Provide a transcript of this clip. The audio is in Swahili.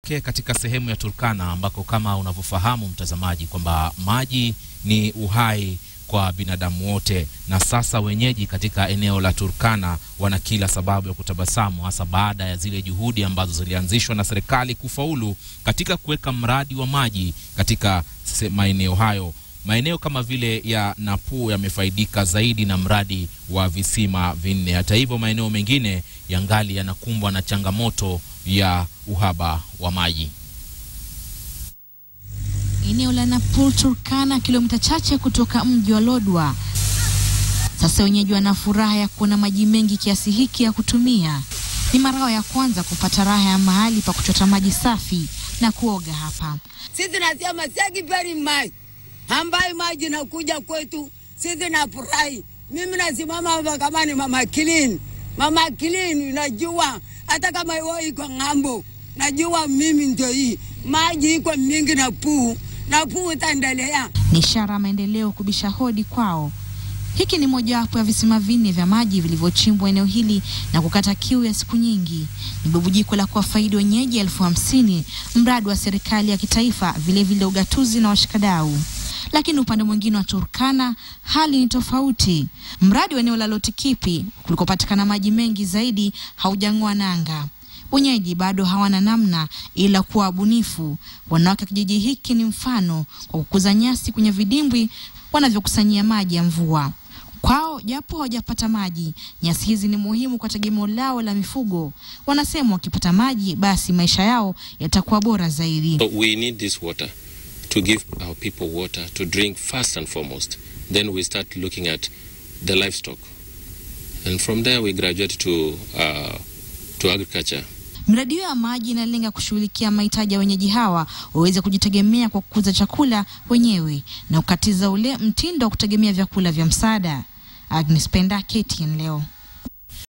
tuelekee katika sehemu ya Turkana ambako kama unavyofahamu mtazamaji kwamba maji ni uhai kwa binadamu wote, na sasa wenyeji katika eneo la Turkana wana kila sababu ya kutabasamu, hasa baada ya zile juhudi ambazo zilianzishwa na serikali kufaulu katika kuweka mradi wa maji katika se- maeneo hayo. Maeneo kama vile ya Napuu yamefaidika zaidi na mradi wa visima vinne. Hata hivyo, maeneo mengine yangali yanakumbwa na changamoto ya uhaba wa maji. eneo la Napur Turkana, kilomita chache kutoka mji wa Lodwa. Sasa wenyeji wana furaha ya kuona maji mengi kiasi hiki ya kutumia. Ni mara yao ya kwanza kupata raha ya mahali pa kuchota maji safi na kuoga hapa. Sisi nasema seki very much ambayo maji nakuja kwetu, sisi nafurahi. Mimi nasimama hapa kama ni mama clean, mama clean, najua hata kama iwo iko ng'ambo, najua mimi ndio hii maji iko mingi na puu na puu itaendelea. Ni ishara ya maendeleo kubisha hodi kwao. Hiki ni mojawapo ya visima vinne vya maji vilivyochimbwa eneo hili na kukata kiu ya siku nyingi. Ni bubujiko la kuwafaidi wenyeji elfu hamsini, mradi wa serikali ya kitaifa, vilevile ugatuzi na washikadau. Lakini upande mwingine wa Turkana hali ni tofauti. Mradi wa eneo la Lotikipi kulikopatikana maji mengi zaidi haujang'oa nanga. Wenyeji bado hawana namna ila kuwa wabunifu. Wanawake wa kijiji hiki ni mfano kwa kukuza nyasi kwenye vidimbwi wanavyokusanyia maji ya mvua. Kwao japo hawajapata maji, nyasi hizi ni muhimu kwa tegemeo lao la mifugo. Wanasema wakipata maji, basi maisha yao yatakuwa bora zaidi. So we need this water to give our people water to drink first and foremost. Then we start looking at the livestock. And from there we graduate to, uh, to agriculture. Miradi hiyo ya maji inalenga kushughulikia mahitaji ya wenyeji hawa waweze kujitegemea kwa kukuza chakula wenyewe na kukatiza ule mtindo wa kutegemea vyakula vya msaada. Agnes Penda, KTN leo.